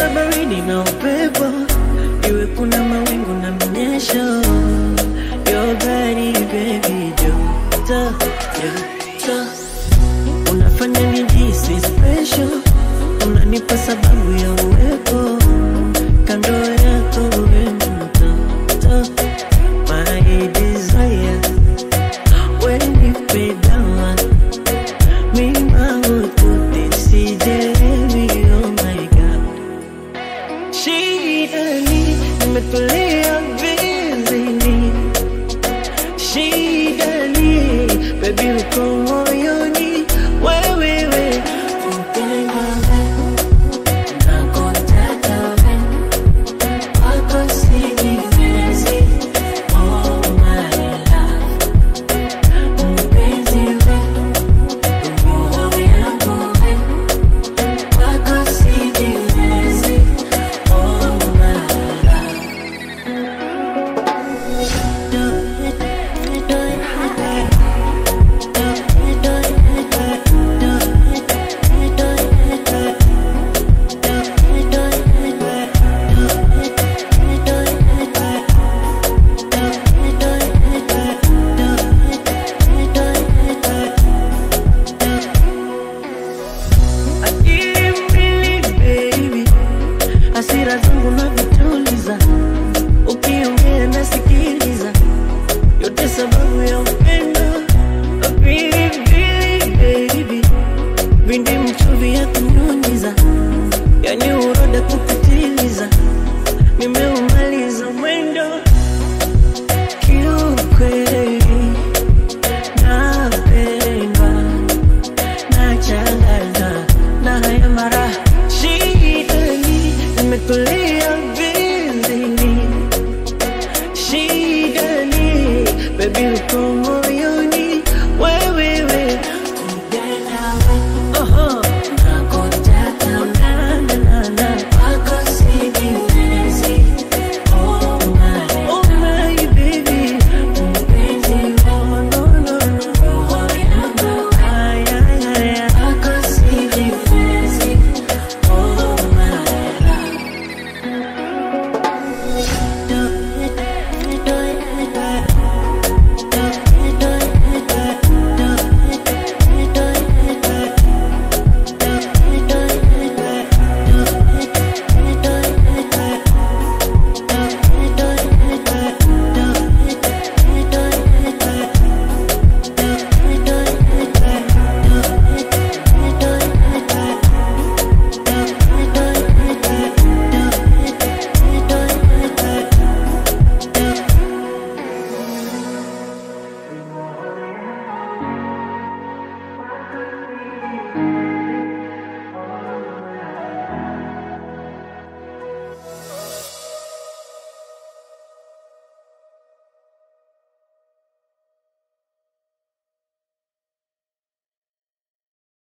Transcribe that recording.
iwe baridi na upepo, iwe kuna mawingu na mnyesho, your body baby joto joto, unafanya nijisi special, unanipa sababu ya uwepo kando yako wewe mtoto, my desire, when you pay down mima ututi sijelewi, oh my god Shidani, nimetulia vizini Shidani, baby uko moyoni wewewe Akili mbili baby, hasira zangu navituliza, ukiongea nasikiliza, yote sababu ya upendo. Pilipili baby, vindi mchuvi ya kunyunyiza, yani uroda kupitiliza, nimeumaliza mwendo kiukweli, napendwa nachanganywa na haya mara shidani, nimetulia vizini shidani, baby uko